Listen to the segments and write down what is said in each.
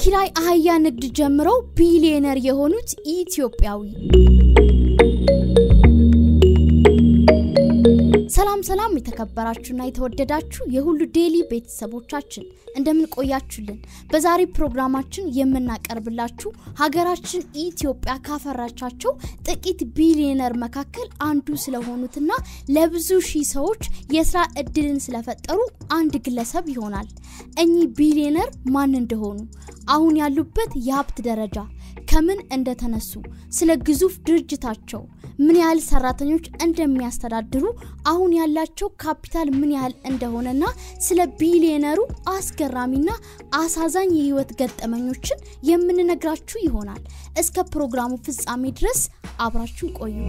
የኪራይ አህያ ንግድ ጀምረው ቢሊዮነር የሆኑት ኢትዮጵያዊ። ሰላም ሰላም፣ የተከበራችሁና የተወደዳችሁ የሁሉ ዴይሊ ቤተሰቦቻችን እንደምን ቆያችሁልን? በዛሬ ፕሮግራማችን የምናቀርብላችሁ ሀገራችን ኢትዮጵያ ካፈራቻቸው ጥቂት ቢሊዮነር መካከል አንዱ ስለሆኑትና ለብዙ ሺህ ሰዎች የስራ እድልን ስለፈጠሩ አንድ ግለሰብ ይሆናል። እኚህ ቢሊዮነር ማን እንደሆኑ፣ አሁን ያሉበት የሀብት ደረጃ ከምን እንደተነሱ፣ ስለ ግዙፍ ድርጅታቸው ምን ያህል ሰራተኞች እንደሚያስተዳድሩ፣ አሁን ያላቸው ካፒታል ምን ያህል እንደሆነና ስለ ቢሊዮነሩ አስገራሚና አሳዛኝ የህይወት ገጠመኞችን የምንነግራችሁ ይሆናል። እስከ ፕሮግራሙ ፍጻሜ ድረስ አብራችሁ ቆዩ።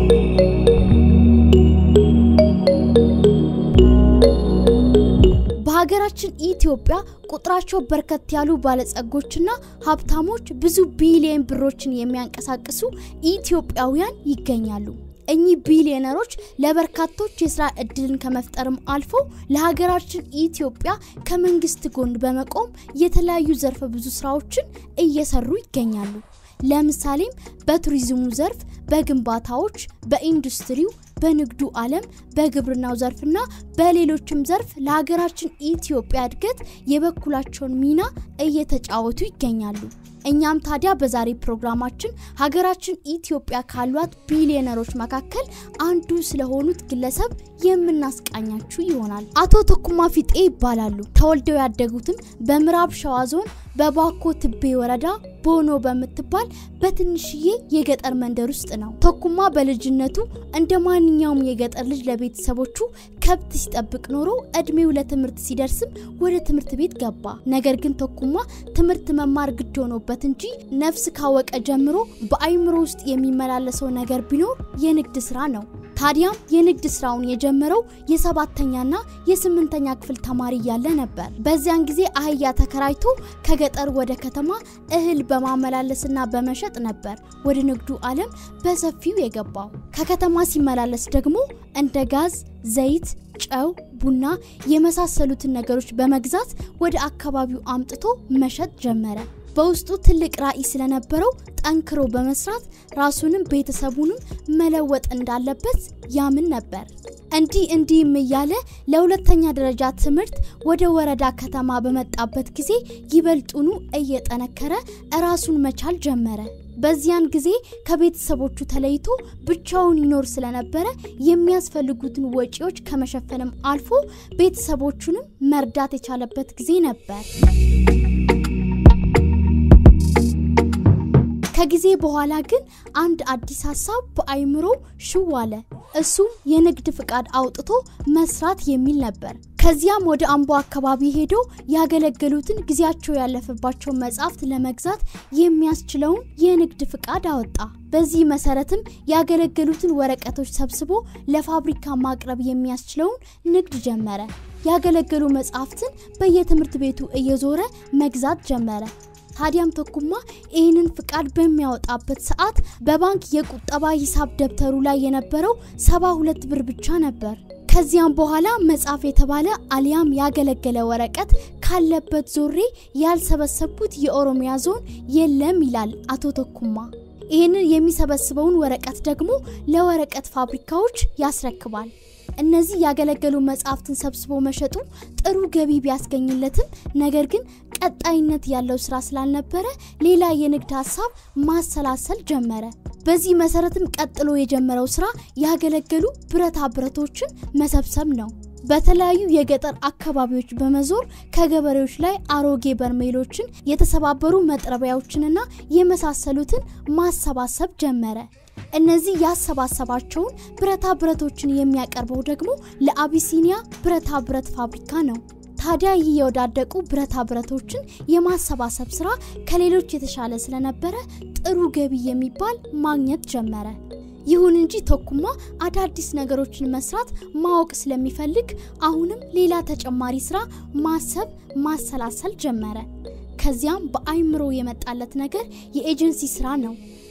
በሀገራችን ኢትዮጵያ ቁጥራቸው በርከት ያሉ ባለጸጎችና ሀብታሞች ብዙ ቢሊዮን ብሮችን የሚያንቀሳቅሱ ኢትዮጵያውያን ይገኛሉ። እኚህ ቢሊዮነሮች ለበርካቶች የስራ እድልን ከመፍጠርም አልፎ ለሀገራችን ኢትዮጵያ ከመንግስት ጎን በመቆም የተለያዩ ዘርፈ ብዙ ስራዎችን እየሰሩ ይገኛሉ። ለምሳሌም በቱሪዝሙ ዘርፍ፣ በግንባታዎች፣ በኢንዱስትሪው በንግዱ ዓለም በግብርናው ዘርፍና በሌሎችም ዘርፍ ለሀገራችን ኢትዮጵያ እድገት የበኩላቸውን ሚና እየተጫወቱ ይገኛሉ። እኛም ታዲያ በዛሬ ፕሮግራማችን ሀገራችን ኢትዮጵያ ካሏት ቢሊዮነሮች መካከል አንዱ ስለሆኑት ግለሰብ የምናስቃኛችሁ ይሆናል። አቶ ተኩማ ፊጤ ይባላሉ። ተወልደው ያደጉትም በምዕራብ ሸዋ ዞን በባኮ ትቤ ወረዳ ቦኖ በምትባል በትንሽዬ የገጠር መንደር ውስጥ ነው። ተኩማ በልጅነቱ እንደ ማንኛውም የገጠር ልጅ ለቤተሰቦቹ ከብት ሲጠብቅ ኖሮ እድሜው ለትምህርት ሲደርስም ወደ ትምህርት ቤት ገባ። ነገር ግን ተኩማ ትምህርት መማር ግድ ሆኖበት እንጂ ነፍስ ካወቀ ጀምሮ በአይምሮ ውስጥ የሚመላለሰው ነገር ቢኖር የንግድ ስራ ነው። ታዲያም የንግድ ስራውን የጀመረው የሰባተኛና የስምንተኛ ክፍል ተማሪ እያለ ነበር። በዚያን ጊዜ አህያ ተከራይቶ ከገጠር ወደ ከተማ እህል በማመላለስና በመሸጥ ነበር ወደ ንግዱ ዓለም በሰፊው የገባው። ከከተማ ሲመላለስ ደግሞ እንደ ጋዝ፣ ዘይት፣ ጨው፣ ቡና የመሳሰሉትን ነገሮች በመግዛት ወደ አካባቢው አምጥቶ መሸጥ ጀመረ። በውስጡ ትልቅ ራዕይ ስለነበረው ጠንክሮ በመስራት ራሱንም ቤተሰቡንም መለወጥ እንዳለበት ያምን ነበር። እንዲህ እንዲህም እያለ ለሁለተኛ ደረጃ ትምህርት ወደ ወረዳ ከተማ በመጣበት ጊዜ ይበልጡኑ እየጠነከረ ራሱን መቻል ጀመረ። በዚያን ጊዜ ከቤተሰቦቹ ተለይቶ ብቻውን ይኖር ስለነበረ የሚያስፈልጉትን ወጪዎች ከመሸፈንም አልፎ ቤተሰቦቹንም መርዳት የቻለበት ጊዜ ነበር። ከጊዜ በኋላ ግን አንድ አዲስ ሀሳብ በአይምሮ ሽው አለ። እሱም የንግድ ፍቃድ አውጥቶ መስራት የሚል ነበር። ከዚያም ወደ አምቦ አካባቢ ሄዶ ያገለገሉትን ጊዜያቸው ያለፈባቸውን መጽሐፍት ለመግዛት የሚያስችለውን የንግድ ፍቃድ አወጣ። በዚህ መሰረትም ያገለገሉትን ወረቀቶች ሰብስቦ ለፋብሪካ ማቅረብ የሚያስችለውን ንግድ ጀመረ። ያገለገሉ መጽሐፍትን በየትምህርት ቤቱ እየዞረ መግዛት ጀመረ። ታዲያም ተኩማ ይህንን ፍቃድ በሚያወጣበት ሰዓት በባንክ የቁጠባ ሂሳብ ደብተሩ ላይ የነበረው ሰባ ሁለት ብር ብቻ ነበር። ከዚያም በኋላ መጽሐፍ የተባለ አሊያም ያገለገለ ወረቀት ካለበት ዞሬ ያልሰበሰብኩት የኦሮሚያ ዞን የለም ይላል አቶ ተኩማ። ይህንን የሚሰበስበውን ወረቀት ደግሞ ለወረቀት ፋብሪካዎች ያስረክባል። እነዚህ ያገለገሉ መጽሐፍትን ሰብስቦ መሸጡ ጥሩ ገቢ ቢያስገኝለትም ነገር ግን ቀጣይነት ያለው ስራ ስላልነበረ ሌላ የንግድ ሀሳብ ማሰላሰል ጀመረ። በዚህ መሰረትም ቀጥሎ የጀመረው ስራ ያገለገሉ ብረታ ብረቶችን መሰብሰብ ነው። በተለያዩ የገጠር አካባቢዎች በመዞር ከገበሬዎች ላይ አሮጌ በርሜሎችን፣ የተሰባበሩ መጥረቢያዎችንና የመሳሰሉትን ማሰባሰብ ጀመረ። እነዚህ ያሰባሰባቸውን ብረታ ብረቶችን የሚያቀርበው ደግሞ ለአቢሲኒያ ብረታ ብረት ፋብሪካ ነው። ታዲያ ይህ የወዳደቁ ብረታ ብረቶችን የማሰባሰብ ስራ ከሌሎች የተሻለ ስለነበረ ጥሩ ገቢ የሚባል ማግኘት ጀመረ። ይሁን እንጂ ተኩማ አዳዲስ ነገሮችን መስራት ማወቅ ስለሚፈልግ አሁንም ሌላ ተጨማሪ ስራ ማሰብ ማሰላሰል ጀመረ። ከዚያም በአይምሮ የመጣለት ነገር የኤጀንሲ ስራ ነው።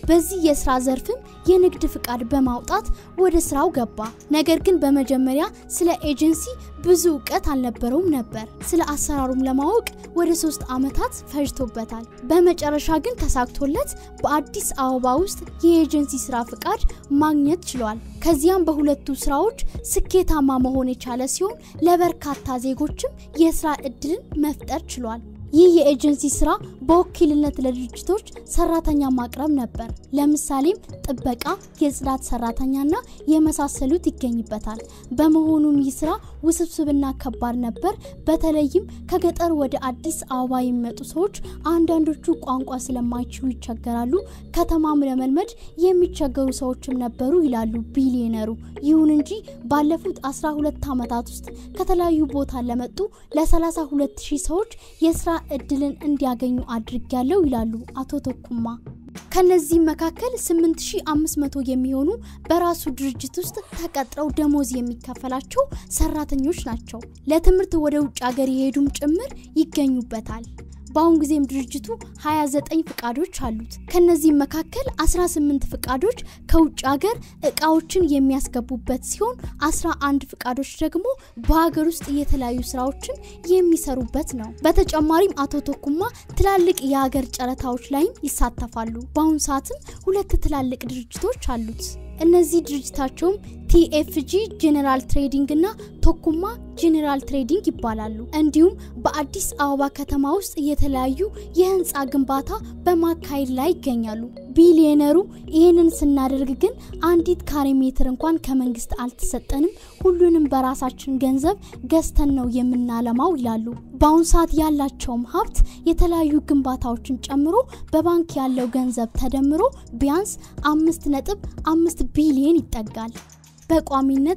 በዚህ የስራ ዘርፍም የንግድ ፍቃድ በማውጣት ወደ ስራው ገባ። ነገር ግን በመጀመሪያ ስለ ኤጀንሲ ብዙ እውቀት አልነበረውም ነበር። ስለ አሰራሩም ለማወቅ ወደ ሶስት ዓመታት ፈጅቶበታል። በመጨረሻ ግን ተሳክቶለት በአዲስ አበባ ውስጥ የኤጀንሲ ስራ ፍቃድ ማግኘት ችሏል። ከዚያም በሁለቱ ስራዎች ስኬታማ መሆን የቻለ ሲሆን ለበርካታ ዜጎችም የስራ እድልን መፍጠር ችሏል። ይህ የኤጀንሲ ስራ በወኪልነት ለድርጅቶች ሰራተኛ ማቅረብ ነበር። ለምሳሌም ጥበቃ፣ የጽዳት ሰራተኛና የመሳሰሉት ይገኝበታል። በመሆኑም ይህ ስራ ውስብስብና ከባድ ነበር። በተለይም ከገጠር ወደ አዲስ አበባ የሚመጡ ሰዎች አንዳንዶቹ ቋንቋ ስለማይችሉ ይቸገራሉ። ከተማም ለመልመድ የሚቸገሩ ሰዎችም ነበሩ ይላሉ ቢሊዮነሩ። ይሁን እንጂ ባለፉት 12 ዓመታት ውስጥ ከተለያዩ ቦታ ለመጡ ለ32 ሺህ ሰዎች የስራ እድልን እንዲያገኙ አድርጊያለሁ ይላሉ አቶ ተኩማ። ከነዚህም መካከል 8500 የሚሆኑ በራሱ ድርጅት ውስጥ ተቀጥረው ደሞዝ የሚከፈላቸው ሰራተኞች ናቸው። ለትምህርት ወደ ውጭ ሀገር የሄዱም ጭምር ይገኙበታል። በአሁን ጊዜም ድርጅቱ 29 ፍቃዶች አሉት። ከነዚህም መካከል 18 ፍቃዶች ከውጭ ሀገር እቃዎችን የሚያስገቡበት ሲሆን 11 ፍቃዶች ደግሞ በሀገር ውስጥ የተለያዩ ስራዎችን የሚሰሩበት ነው። በተጨማሪም አቶ ተኩማ ትላልቅ የሀገር ጨረታዎች ላይም ይሳተፋሉ። በአሁኑ ሰዓትም ሁለት ትላልቅ ድርጅቶች አሉት። እነዚህ ድርጅታቸውም ቲኤፍጂ ጄኔራል ትሬዲንግ እና ቶኩማ ጄኔራል ትሬዲንግ ይባላሉ። እንዲሁም በአዲስ አበባ ከተማ ውስጥ የተለያዩ የህንፃ ግንባታ በማካሄድ ላይ ይገኛሉ። ቢሊዮነሩ ይህንን ስናደርግ ግን አንዲት ካሬ ሜትር እንኳን ከመንግስት አልተሰጠንም፣ ሁሉንም በራሳችን ገንዘብ ገዝተን ነው የምናለማው ይላሉ። በአሁኑ ሰዓት ያላቸውም ሀብት የተለያዩ ግንባታዎችን ጨምሮ በባንክ ያለው ገንዘብ ተደምሮ ቢያንስ አምስት ነጥብ አምስት ቢሊዮን ይጠጋል። በቋሚነት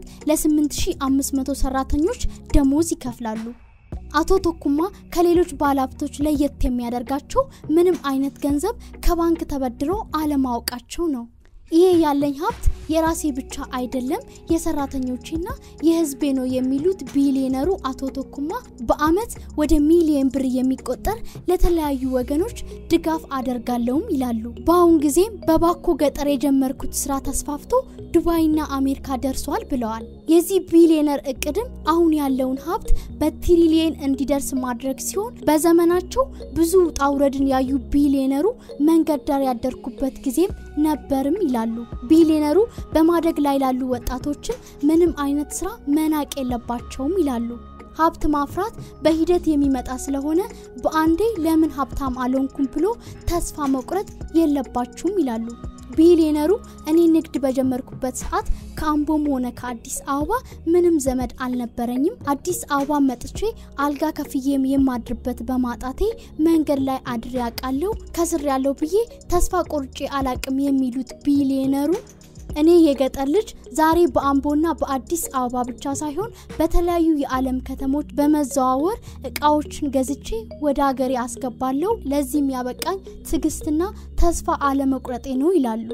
ለ8500 ሰራተኞች ደሞዝ ይከፍላሉ። አቶ ቶኩማ ከሌሎች ባለሀብቶች ለየት የሚያደርጋቸው ምንም አይነት ገንዘብ ከባንክ ተበድሮ አለማወቃቸው ነው። ይሄ ያለኝ ሀብት የራሴ ብቻ አይደለም የሰራተኞቼና የህዝቤ ነው የሚሉት ቢሊዮነሩ አቶ ቶኩማ በአመት ወደ ሚሊዮን ብር የሚቆጠር ለተለያዩ ወገኖች ድጋፍ አደርጋለሁም ይላሉ። በአሁን ጊዜም በባኮ ገጠር የጀመርኩት ስራ ተስፋፍቶ ዱባይና አሜሪካ ደርሷል ብለዋል። የዚህ ቢሊዮነር እቅድም አሁን ያለውን ሀብት በትሪሊየን እንዲደርስ ማድረግ ሲሆን በዘመናቸው ብዙ ውጣ ውረድን ያዩ ቢሊዮነሩ መንገድ ዳር ያደርኩበት ጊዜም ነበርም ይላሉ። ቢሊዮነሩ በማደግ ላይ ላሉ ወጣቶችን ምንም አይነት ስራ መናቅ የለባቸውም ይላሉ። ሀብት ማፍራት በሂደት የሚመጣ ስለሆነ በአንዴ ለምን ሀብታም አልሆንኩም ብሎ ተስፋ መቁረጥ የለባችሁም ይላሉ። ቢሊዮነሩ እኔ ንግድ በጀመርኩበት ሰዓት ከአምቦም ሆነ ከአዲስ አበባ ምንም ዘመድ አልነበረኝም። አዲስ አበባ መጥቼ አልጋ ከፍዬም የማድርበት በማጣቴ መንገድ ላይ አድሬ ያውቃለሁ። ከስር ያለው ብዬ ተስፋ ቆርጬ አላቅም የሚሉት ቢሊዮነሩ እኔ የገጠር ልጅ ዛሬ በአምቦና በአዲስ አበባ ብቻ ሳይሆን በተለያዩ የዓለም ከተሞች በመዘዋወር እቃዎችን ገዝቼ ወደ ሀገሬ አስገባለሁ። ለዚህም ያበቃኝ ትዕግስትና ተስፋ አለመቁረጤ ነው ይላሉ።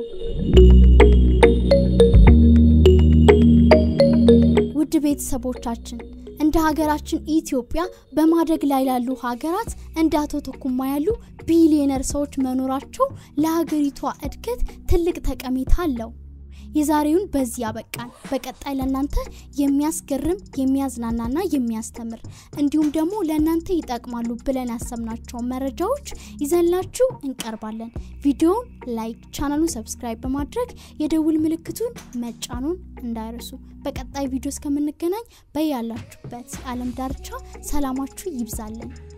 ውድ ቤተሰቦቻችን እንደ ሀገራችን ኢትዮጵያ በማደግ ላይ ላሉ ሀገራት እንደ አቶ ተኩማ ያሉ ቢሊዮነር ሰዎች መኖራቸው ለሀገሪቷ እድገት ትልቅ ጠቀሜታ አለው። የዛሬውን በዚህ ያበቃን። በቀጣይ ለእናንተ የሚያስገርም የሚያዝናናና የሚያስተምር እንዲሁም ደግሞ ለእናንተ ይጠቅማሉ ብለን ያሰብናቸውን መረጃዎች ይዘንላችሁ እንቀርባለን። ቪዲዮውን ላይክ፣ ቻናሉን ሰብስክራይብ በማድረግ የደውል ምልክቱን መጫኑን እንዳይረሱ። በቀጣይ ቪዲዮ እስከምንገናኝ በያላችሁበት የዓለም ዳርቻ ሰላማችሁ ይብዛልን።